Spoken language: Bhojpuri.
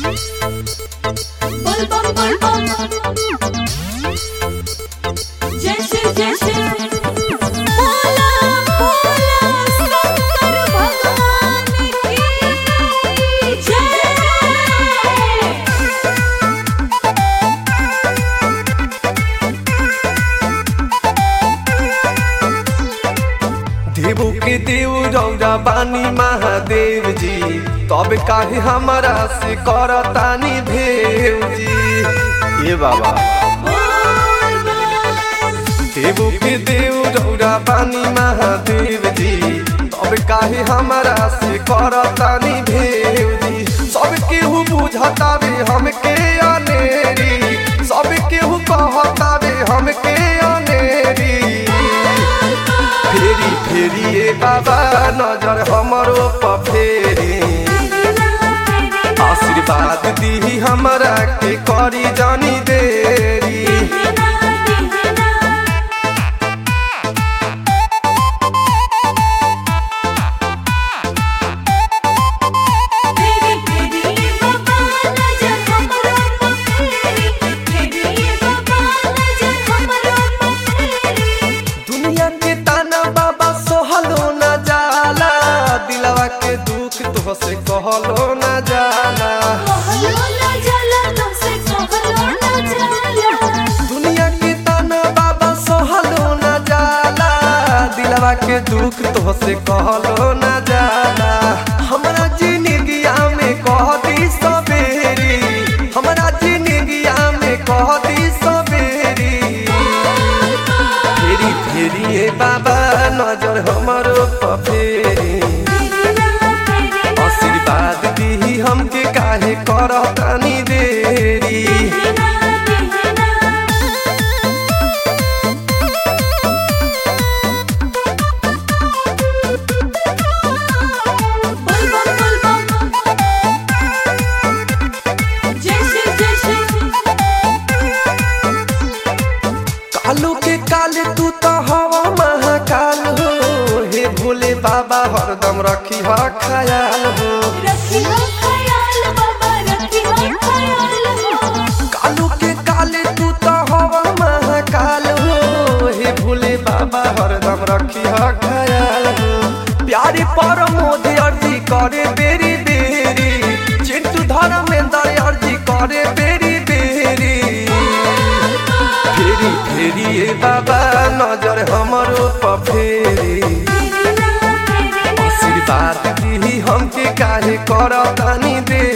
Bol bom bol bom. जैसे जैसे बोला बोला शंकर भगवान की जय देवो के देव रौरा बानी महादेव जी तब काहे हमारा से करतानी भेव जी ये बाबा देवो के देव रौरा बानी महादेव जी तब काहे हमारा से करतानी भेव जी सब केहू बुझतावे हमके अनेरी सब केहू कहतावे हमके अनेरी फेरी फेरी ए बाबा नजर हमरो पर फेरी आशीर्वाद दी हमरा के करी जानी देरी तेरी तेरी बाबा नजर हमरो पफेरी तेरी बाबा नजर हमरो पफेरी दुनिया के ताना बाबा सोहलो न जाला दिलवा के दुख तो से कहलो न जाला कहलो ना जाला तुमसे कहलो ना जाला दुनिया के ताना बाबा सोहलो न जाला दिलवा के दुख तो से कहलो न जाला हमरा जिंदगिया में कह दी सबेरी हमरा जिंदगिया में कह दी सबेरी फेरी फेरी ए बाबा नजर हमरो पर फेरी आशीर्वाद दी हमके काहे करतानी देरी बोल बम बोल बम जैसे जैसे कालू के काले तू तो हवा महाकाल हो हे भोले बाबा हरदम रखी हा ख्याल हो रखी हो ख्याल बाबा रखी हो ख्याल हो कालू के काले तू तो हवा महाकाल हो हे भोले बाबा हरदम रखी हा ख्याल हो प्यारे पर मोदी अर्जी करे बेरी बेरी चिंटू धर्मेंद्र अर्जी करे बेरी बेरी फेरी फेरी ए बाबा नजर हमरो पर फेरी आशीर्वाद दी हमके काहे करतानी दे